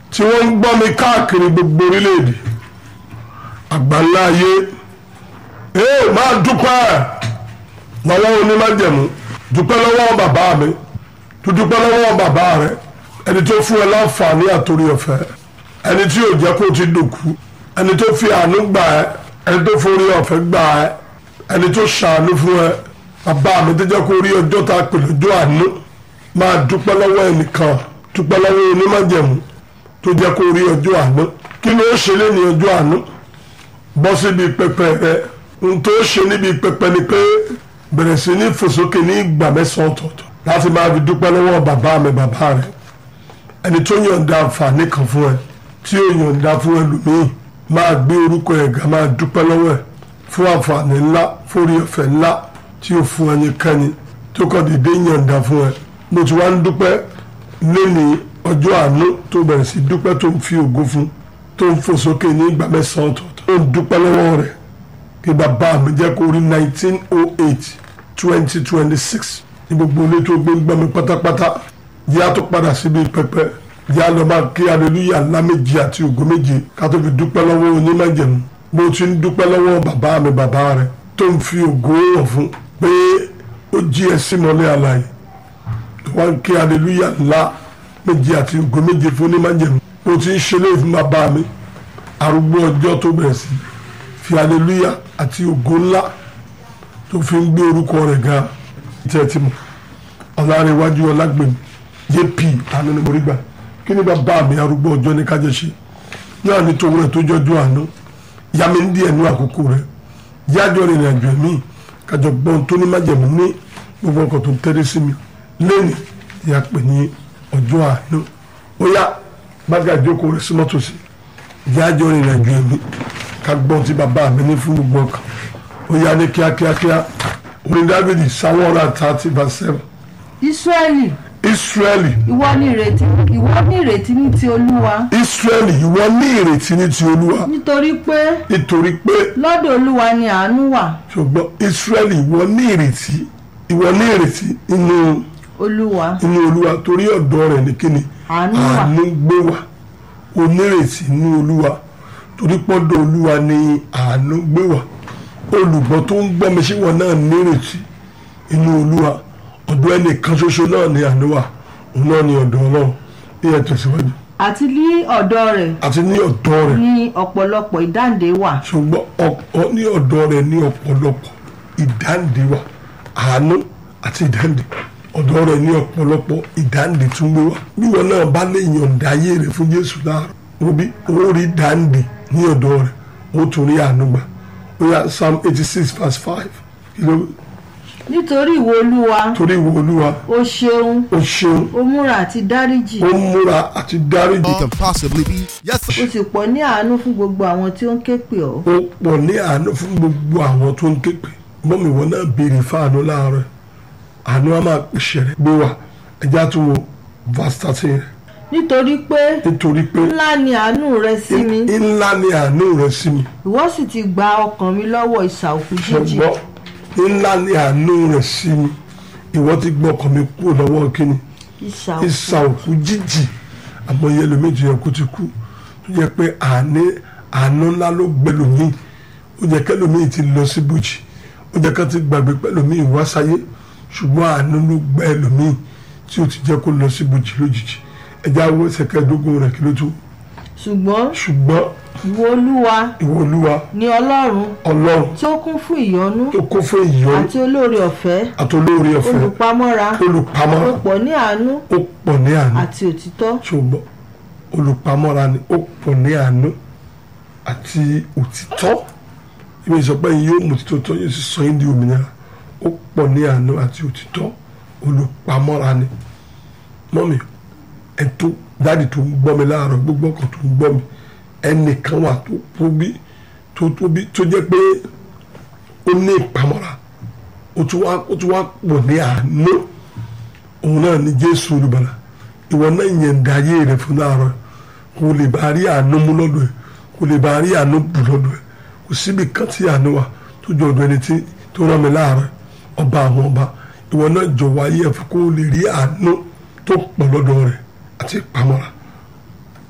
tí wọ́n ń gbọ́ mi káàkiri gbogbo orílẹ̀-èdè àgbáńlá ayé ee máa dúpẹ́ lọ́wọ́ onímájẹ̀mú dúpẹ́ lọ́wọ́ bàbá mi tó dúpẹ́ lọ́wọ́ bàbá rẹ ẹni tó fún ẹ láǹfààní àtòrí ọ̀fẹ́ ẹni tí yóò jẹ́ kó o ti dòkú ẹni tó fi àánú gbà ẹ ẹni tó forí ọ̀fẹ́ gbà ẹ ẹni tó ṣàánú fún ẹ bàbá mi tó jẹ́ kó rí ọjọ́ tá a pè lọ́jọ́ àánú máa dúpẹ́ lọ́wọ́ ẹnìkan dúpẹ́ lọ́wọ́ onímájẹ̀mú tó jẹ́ kó rí ọjọ́ àánú kí ló ṣe lé ní ọjọ́ àánú bọ́ síbi pẹpẹ rẹ n tó ṣe níbi pẹpẹ ni pé bẹ̀rẹ̀ sí ní fòsókè ní ìgbà mẹ́sàn-án ọ̀tọ̀ọ̀tọ̀ láti máa fi dúpẹ́ lọ́wọ́ bàbá mi bàbá rẹ ẹni tó yọ̀ǹda àǹfààní kan fún ẹ tí ó yọ̀ǹda fún ẹlòmíì máa gbé orúkọ ẹ̀ ga máa dúpẹ́ lọ́wọ́ ẹ̀ fún àǹfààní ńlá fórí ọ̀fẹ́ ńlá tí ó fún ẹnikẹ́ni tó kọ́ dédé yọ̀ǹda fún ẹ mo ti wá ń dúpẹ́ lẹ́ni ọjọ́ àánú tó bẹ̀rẹ̀ sí dúpẹ́ tó ń fi ògo fún tó ń fò sókè ní ìgbà mẹ́sàn-án ọ̀tọ̀ọ̀tọ̀ tó ń dúpẹ́ lọ́wọ́ rẹ̀ kí bàbá mi jẹ́ kó rí nineteen oh eight twenty twenty six ní gbogbo ilé tó gbé ń gbọ́ mi pátápátá jẹ́ àtó padà síbi pẹpẹ jẹ́ àlọ́ máa kí aleluya ńlá méje àti ògo méje ká tó fi dúpẹ́ lọ́wọ́ onímọ̀jẹ̀mú bó ti ń dúpẹ́ lọ́wọ́ bàbá mi bàbá rẹ̀ tó ń fi ògo hàn fún pé ó jí ẹ sí mọ́lẹ̀ àlàyé tó wá ń kí aleluya ńlá méje àti ògo méje fún onímọ̀jẹ̀mú bó ti ń ṣe léyìí fún bàbá mi arúgbó ọjọ́ tó bẹ̀rẹ̀ sí fi aleluya àti ògo ńlá tó fi ń gbé orúkọ rẹ̀ ga tẹ́ ti mọ̀ ọ̀làrẹ̀wájú ọlágbèmí jp ananimorigbà kí ni bàbá mi arúgbó ọjọ́ ní kájọ ṣe yóò ní tòun rẹ̀ tó jọjú àná yá mi ń di ẹnu àkókò rẹ̀ yájọ́ rìnrìn àjò ẹ̀mí kájọ gbọ́n tó ní májẹ̀mú ní gbogbo ọkọ̀ tó ń tẹ́lẹ̀ sí mi lẹ́nu ìyá pè ní ọjọ́ àná ó yá gbága ìjókòó rẹ̀ sí mọ́tò sí yájọ́ rìnrìn àjò ẹ̀mí ká gbọ́n tí bàbá mi ní fún gbogbo ọkàn ó yá ní kíákíákíá orin dávidi sáwọn ọ̀rọ̀ àtàtì bá sẹ́wọ̀n Ísírẹ́lì israẹli ìwọ ní ìrètí ìwọ ní ìrètí ní ti Olúwa israẹli ìwọ ní ìrètí ní ti olúwa nítorí pé nítorí pé lọ́dọ̀ Olúwa ni àánú wà ṣùgbọ́n israẹli ìwọ ní ìrètí ìwọ ní ìrètí inú Olúwa inú olúwa torí ọ̀dọ̀ rẹ̀ ní kíni Àánú wà. àánú gbé wá onírètí inú olúwa torí pọ́dọ̀ olúwa ni àánú gbé wá olùgbọ́ tó ń gbọ́ mi sí wọn náà nírètí inú olúwa ọ̀dọ̀ ẹnìkan ṣoṣo náà ni àánú wà òun náà ni ọ̀dọ̀ ọlọ́run ìyẹn tẹ̀síwájú àti ní ọ̀dọ̀ rẹ̀ àti ní ọ̀dọ̀ rẹ̀ ní ọ̀pọ̀lọpọ̀ ìdáǹdè wà ṣùgbọ́n ọ̀pọ̀ ní ọ̀dọ̀ rẹ̀ ní ọ̀pọ̀lọpọ̀ ìdáǹdè wà àánú àti ìdáǹdè ọ̀dọ̀ rẹ̀ ní ọ̀pọ̀lọpọ̀ ìdáǹdè tún gbé wá bí wọn náà bá lè yọ̀ǹda ayé rẹ̀ fún Jésù láàárọ̀ òbí ó rí ìdáǹdè ní ọ̀dọ̀ rẹ̀ ó tún rí àánú gbà ó yá Psalm eighty six verse five kí ló nítorí ìwọ Olúwa torí ìwọ Olúwa o ṣeun ó ṣeun o múra àti dáríjì ó múra àti dáríjì It can possibly be. Yes, o sir. sì pọ̀ ní àánú fún gbogbo àwọn tí ó ń ké pè ọ́ ó pọ̀ ní àánú fún gbogbo àwọn tó ń képe mọ́mí wọn náà béèrè fáànù láàárọ̀ àánú á máa pèsè rẹ̀ gbé wa ẹja tó wo verse thirteen rẹ̀ nítorí pé nítorí pé ńlá ni àánú rẹ sí mi ńlá ni àánú rẹ̀ sí mi ìwọ sì ti gba ọkàn mi lọ́wọ́ ìsà òkú jíjì ṣùgbọ́n ńlá ni àánú rẹ̀ sí mi ìwọ ti gbọ́ ọkàn mi kúrò lọ́wọ́ kíni ìsà òkú ìsà òkú jíjì àmọ́ iye ẹlòmíì tó yẹ kó ti kú tó yẹ pé àní àánú ńlá ló gbẹ lòmíì ó yẹ kẹlòmíì ti lọ sí bùjì ó yẹ ká ti gbàgbé pẹlòmíì wá sáyé ṣùgbọ́n àánú ló gbẹ lòmíì tí ó ti jẹ́ kó lọ sí bùjì lójijì ẹjẹ́ àwọn ẹsẹ̀ kẹẹ̀ẹ́dógún rẹ̀ kí ló tó ṣùgbọ́n ṣùgbọ́n ìwọ Olúwa ìwọ olúwa ni Ọlọ́run ọlọ́run tí ó kún fún ìyọ́nú tó kún fún ìyọ́nú àti olóore ọ̀fẹ́ àtolóore ọ̀fẹ́ olùpamọ́ra olùpamọ́ ó pọ̀ ní àánú ó pọ̀ ní àánú àti òtítọ́ ṣùgbọ́n olùpamọ́ra ni ó pọ̀ ní àánú àti òtítọ́ ibi ìsọpẹ́ yìí yóò mú òtítọ́ tó yóò sì sọ yín di òmìnira ó pọ̀ ní àánú àti òtítọ́ olùpamọ́ra ni mọ́mi ẹ tó dáàdì tó ń gbọ́ mi láàárọ̀ gbogbo ọkọ̀ tó ń gbọ́ mi ẹnìkan wà tó tóbi tó tóbi tó jẹ́ pé ó ní ìpamọ́ra ó tún wá ó tún wá pọ̀ ní àánú òun náà ni Jésù olùbàlà ìwọ náà yẹn da ayé rẹ fún láàárọ̀ kò lè bá rí àánú mú lọ́dọ̀ ẹ̀ kò lè bá rí àánú bù lọ́dọ̀ ẹ̀ kò síbi kan tí àánú wà tó jọ ọ̀dọ̀ ẹni tí tó rán mi láàárọ̀ ọba àwọn ọba ìwọ náà jọ̀wọ́ ayé ẹ̀ fún kó lè rí àánú tó pọ̀ lọ́dọ̀ rẹ̀ àti ìpamọ́ra